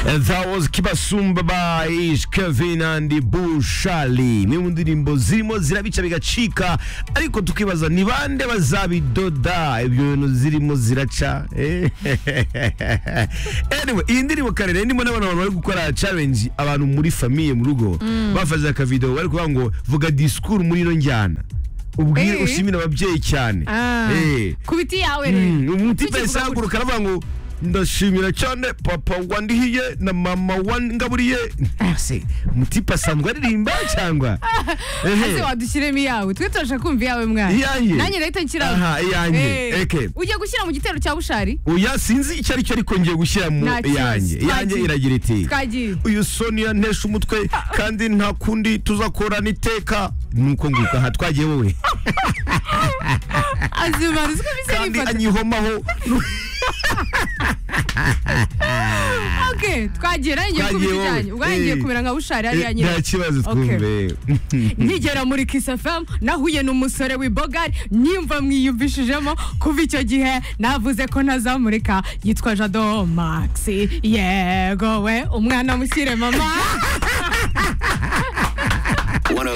Eh, That was Kibasumba by Ish, Kevin and Bushali imwe mu ndirimbo zirimo zirabica bigacika ariko tukibaza ni bande bazabidoda ibyo bintu zirimo ziraca Eh, anyway iyi ndirimbo karere ndimo n'abana abantu bari gukora challenge abantu muri famiye mu rugo bafashe akavidewo bari kuvuga ngo vuga disikuru muri ino njyana ubwire Eh. ushimira ababyeyi cyane Ah, Eh. ku biti yawe Mm, rero umutima Tukivuga yahise ahaguruka gutya. aravuga ngo ndashimira cyane papa wandihiye na mama wangaburiye ese umutipe asanzwe aririmba cyangwa ese wadushyiremo iyawe twe turashaka kumva iyawe mwana Iyanjye? nanjye nahita nshyiraho Aha, iyanjye. Eh, Okay. ugiye gushyira mu gitero cya bushari oya sinzi icyo ari cyo ariko ngiye gushyira mu Nta kibazo. yanjye yanjye Twagiye. iragira iti twagiye uyu sonia ntesha umutwe kandi nta kundi tuzakorana iteka nuko nguko aha twagiye wowe azimana uziko bise kandi nifata anyihomaho okay twagiye nanjye ku Twagiye biti wowe. cyanjye ubwo ngiye Eh. kumera nka bushari hariya nyine nta kibazo Okay. twumve nkigera muri Kiss FM nahuye n'umusore w'ibogari nyimva mwiyumvishijemo kuva icyo gihe navuze ko ntazamurika yitwa Jado Max yego we umwana mushyire mama 10